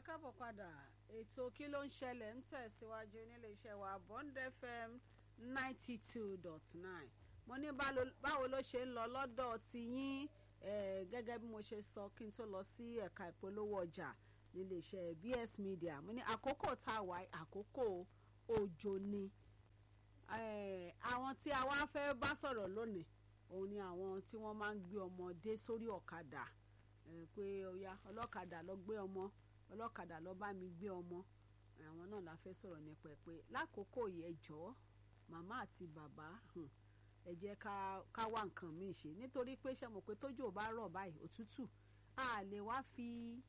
káàbọ̀ padà ètò kí ló ń ṣẹlẹ̀ ń tẹ̀síwájú nílé iṣẹ́ wa Bond FM ninety two dot nine mo ní báwo ló ṣe ń lọ lọ́dọ̀ ti yín gẹ́gẹ́ bí mo ṣe sọ kí n tó lọ sí ẹ̀ka ìpolówó ọjà nílé iṣẹ́ BS Media mo ní àkókò tá a wà àkókò òjò ni àwọn tí a wá fẹ́ bá sọ̀rọ̀ lónìí òun ni àwọn tí wọ́n máa ń gbé ọmọdé sórí ọ̀kadà pé ọ̀ya ọlọ́kadà lọ gbé ọmọ ọlọ́kadà lọ bá mi gbé ọmọ àwọn náà la fẹ́ sọ̀rọ̀ nípa ẹ̀ pé lákòókò yìí ẹ jọ̀ọ́ màmá àti bàbá ẹ jẹ́ ká wá nǹkan míì ṣe nítorí pé ṣe mọ̀ pé tójò bá rọ̀ báyìí òtútù a lè wá fi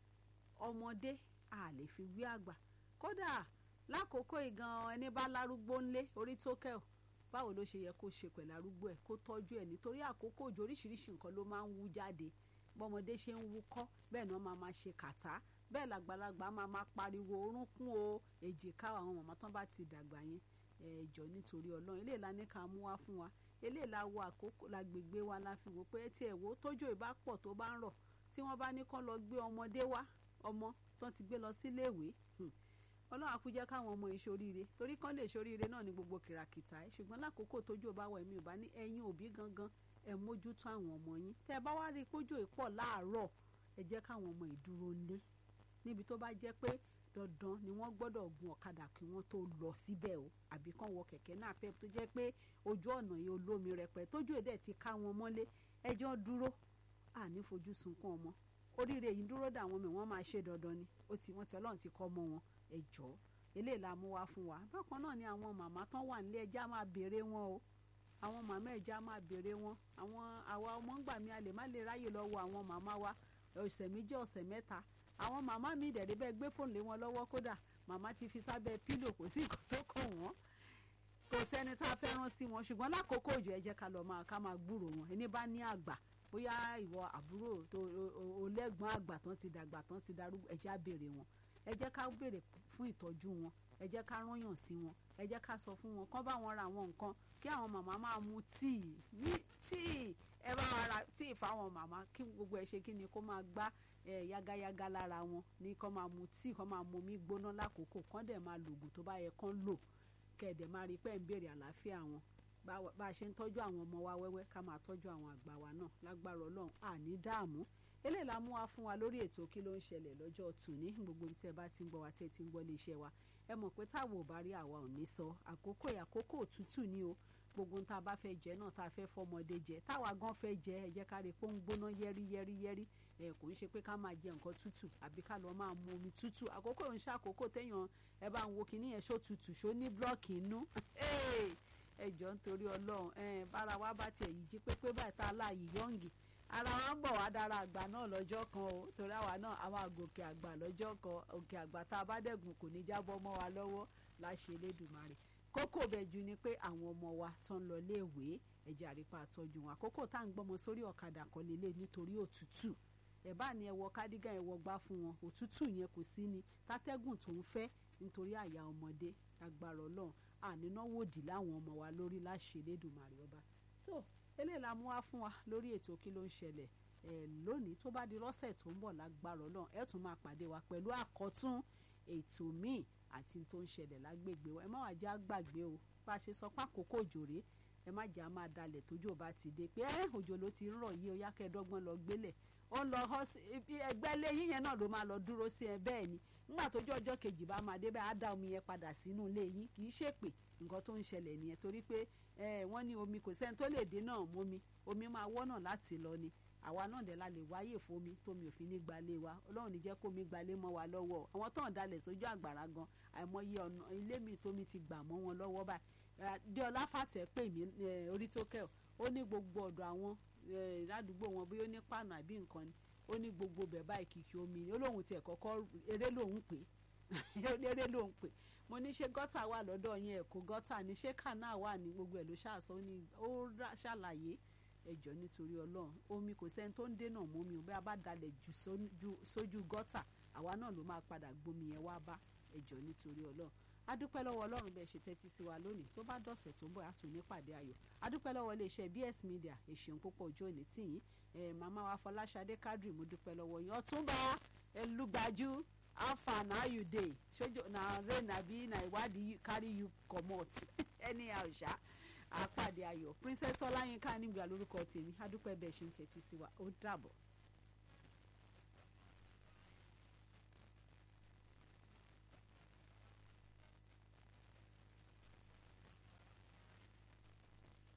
ọmọdé a lè fi wí àgbà kódà lákòókò ìgan ẹni bá lárúgbó ńlé orí tó kẹ́ ọ̀ báwo ló ṣe yẹ kó ṣe pẹ̀lú arúgbó ẹ̀ kó tọ́jú ẹ̀ nítorí àkókò òjò oríṣiríṣi nǹkan ló máa ń wú jáde bọ́mọdé ṣe ń wúkọ́ bẹ́ẹ̀ náà máa máa ṣe kàtá bẹ́ẹ̀ làgbàlagbà máa máa pariwo orúnkún o èjìká àwọn màmá tán bá ti dàgbà yẹn ẹ̀jọ̀ nítorí ọlọ́run eléyìí la ní ká mú wá fún wa eléyìí la wo àkókò la gbègbè wa la fi wò pé tí ẹ̀ wò tójò ìbá pọ̀ tó bá ń rọ̀ tí wọ́n bá ní kán lọ gbé ọmọdé wá ọmọ tán ti gbé lọ síléèwé ọlọ́run àkújẹ́ káwọn ọmọ yìí ṣoríire torí kán lè ṣoríire náà ní gbogbo kìràkìtà ẹ̀ ṣùgbọ́n lákòókò tójò bá wà ẹ̀mí ò bá ní ẹ̀yin òbí gangan ẹ mójútó àwọn ọmọ yín tẹ ẹ bá wá rí i pójò ìpọ̀ láàárọ̀ ẹ jẹ́ káwọn ọmọ ìdúró ńlé níbi tó bá jẹ́ pé dandan ni wọ́n gbọ́dọ̀ gun ọ̀kadà kí wọ́n tó lọ síbẹ̀ o àbí kán wọ kẹ̀kẹ́ náà pẹ́ tó jẹ́ pé ojú ọ̀nà yìí olómi rẹpẹ tójú èdè ti ká wọn mọ́lé ẹjọ́ dúró àní fojú sunkún ọmọ oríire yìí dúró dà wọn mi wọ́n máa ṣe dandan ni ó ti wọ́n ti ọlọ́run ti kọ́ mọ́ wọn ẹjọ́ eléyìí la mú wá fún wa bákan náà ni àwọn màmá tán wà nílé ẹjá máa béèrè wọn o àwọn màmá ẹja máa béèrè wọn àwọn àwa ọmọ ń gbà mí a lè má lè ráyè lọ́wọ́ àwọn màmá wa ọ̀sẹ̀ méjì ọ̀sẹ̀ mẹ́ta àwọn màmá mi dẹ̀rẹ́ bẹ́ẹ̀ gbé fóònù lé wọn lọ́wọ́ kódà màmá ti fi sábẹ́ pílò kò sí nǹkan tó kàn wọ́n kò sẹ́ni tá a fẹ́ rán sí wọn ṣùgbọ́n lákòókò òjò ẹ jẹ́ ká lọ máa ká máa gbúrò wọn ẹni bá ní àgbà bóyá ìwọ àbúrò tó olẹ́gbọ̀n àgbà tán ti dàgbà tán ti darúgbó ẹ jẹ́ á béèrè wọn ẹ jẹ́ ká béèrè fún ìtọ́jú wọn ẹ jẹ́ ká rányàn sí wọn ẹ jẹ́ ká sọ fún wọn kán bá wọn ra àwọn nǹkan kí àwọn màmá máa mu tíì ní tíì ẹ bá wa ra tíì fáwọn màmá kí gbogbo ẹ ṣe kí ni kó máa gbá ẹ yágáyágá lára wọn ní kán máa mu tíì kán máa mu omi gbóná lákòókò kán dẹ̀ máa lògùn tó bá yẹ kán lò kẹ̀dẹ̀ máa rí pé ń béèrè àlàáfíà wọn bá a ṣe ń tọ́jú àwọn ọmọ wa wẹ́wẹ́ ká máa tọ́jú àwọn àgbà wa náà lágbára ọlọ́run àní dààmú eléyìí la mú wa fún wa lórí ètò kí ló ń ṣẹlẹ̀ lọ́jọ́ tòní gbogbo tí ẹ bá ti ń gbọ́ wa tí ẹ ti ń gbọ́ lé iṣẹ́ wa ẹ mọ̀ pé táwọn ò bá rí àwa ò ní sọ àkókò àkókò òtútù ni o gbogbo tá a bá fẹ́ jẹ náà tá a fẹ́ fọmọdé jẹ táwa gan fẹ́ jẹ ẹ jẹ́ ká rí pé ó ń gbóná yẹ́rí yẹ́rí yẹ́rí ẹ kò ń ṣe pé ká máa jẹ nǹkan tútù àbí ká lọ máa mu omi tútù àkókò ń ṣe àkókò téèyàn ẹ bá ń wo kinní yẹn ṣó tútù ṣó ní blọọkì inú ẹ jọ nítorí Ọlọ́run ẹ bára wa bá tiẹ̀ yìí jí pépé báyìí tá a láàyè yọǹgì ara wa ń bọ̀ wá dára àgbà náà lọ́jọ́ kan o torí àwa náà a máa gòkè àgbà lọ́jọ́ kan òkè àgbà tá a bá dẹ̀gùn kò ní jábọ́ mọ́ wa lọ́wọ́ láṣẹ Elédùmarè kókó bẹ̀jú ni pé àwọn ọmọ wa tó ń lọ léèwé ẹ̀jẹ̀ àrípa àtọ́jú wọn àkókò tá à ń gbọ́mọ sórí ọ̀kadà kan lélẹ̀ nítorí òtútù ẹ̀ bá ní ẹ wọ kádígà ẹ wọ gbá fún wọn òtútù yẹn kò sí ni tátẹ́gùn tó ń fẹ́ nítorí àyà ọmọdé agbára Ọlọ́run ànínáwòdì láwọn ọmọ wa lórí láṣẹ Elédùmarè ọba tó eléyìí la mú wá fún wa lórí ètò kí ló ń ṣẹlẹ̀ ẹ lónìí tó bá di lọ́sẹ̀ tó ń bọ̀ lágbára Ọlọ́run ẹ tún máa pàdé wa pẹ̀lú àkọ́tún ètò míì àti tó ń ṣẹlẹ̀ lágbègbè wa ẹ má wàá já gbàgbé o bá a ṣe sọ pé àkókò òjò rèé ẹ má jà máa dalẹ̀ tójò bá ti dé pé ẹ òjò ló ti ń rọ̀ yìí ó yá kẹ́ẹ̀dọ́gbọ́n lọ gbélẹ̀ ó ń lọ ẹgbẹ́ ilé yín yẹn náà ló máa lọ dúró sí ẹ bẹ́ẹ̀ ni nígbà tójú ọjọ́ kejì bá máa dé bẹ́ẹ̀ á dá omi yẹn padà sínú ilé yín kì í ṣèpè nǹkan tó ń ṣẹlẹ̀ nìyẹn torí pé wọ́n ní omi kò sẹ́ni tó lè dé náà mómi omi máa wọ́nà láti lọ ni àwa náà dẹ̀ la lè wáyè fomi tómi ò fi ní gbalé wa ọlọ́run ní jẹ́ kómi gbalé mọ́ wa lọ́wọ́ àwọn tó ń dalẹ̀ sójú àgbàrá gan àìmọye ọ̀nà ilé mi tómi ti gbà mọ́ wọn lọ́wọ́ báyìí déọlá fàtẹ́ pè mí orí tó kẹ́ ó ní gbogbo ọ̀dọ̀ àwọn ládùúgbò wọn bóyá ó ní pàànù àbí nǹkan ni ó ní gbogbo bẹ̀ báyìí kìkì omi ni ó lóun tiẹ̀ kọ́kọ́ eré lòun pè eré lòun pè mo ní ṣé gọ́tà wà lọ́dọ̀ yín ẹ̀kọ́ gọ́tà ní ṣé kànáà wà ní gbogbo ẹ̀ ló ṣàṣọ ó ní ó ṣàlàyé ẹjọ́ nítorí ọlọ́run omi kò sẹ́ni tó ń dènà mú mi ò bí a bá dalẹ̀ jù sójú gọ́tà àwa náà ló máa padà gbomi yẹn wá bá ẹjọ́ nítorí ọlọ́run adúpẹ́ lọ́wọ́ ọlọ́run bẹ́ẹ̀ ṣe tẹ́tí sí wa lónìí tó bá dọ̀sẹ̀ tó ń bọ̀ àtún nípàdé ayọ̀ adúpẹ́ lọ́wọ́ iléeṣẹ́ BS Media èṣeun púpọ̀ ojú òní tìyín màmá wa Fọláṣadé Kádírì mo dúpẹ́ lọ́wọ́ yín ọ̀túnba ẹlúgbàjú how far na you dey ṣojo na rain abi na ìwádìí carry you comot anyhow ṣá àpàdé ayọ̀ princess ọláyínká nígbà lórúkọ tèmi adúpẹ́ bẹ́ẹ̀ ṣe ń tẹ́tí sí wa ó dàbọ̀.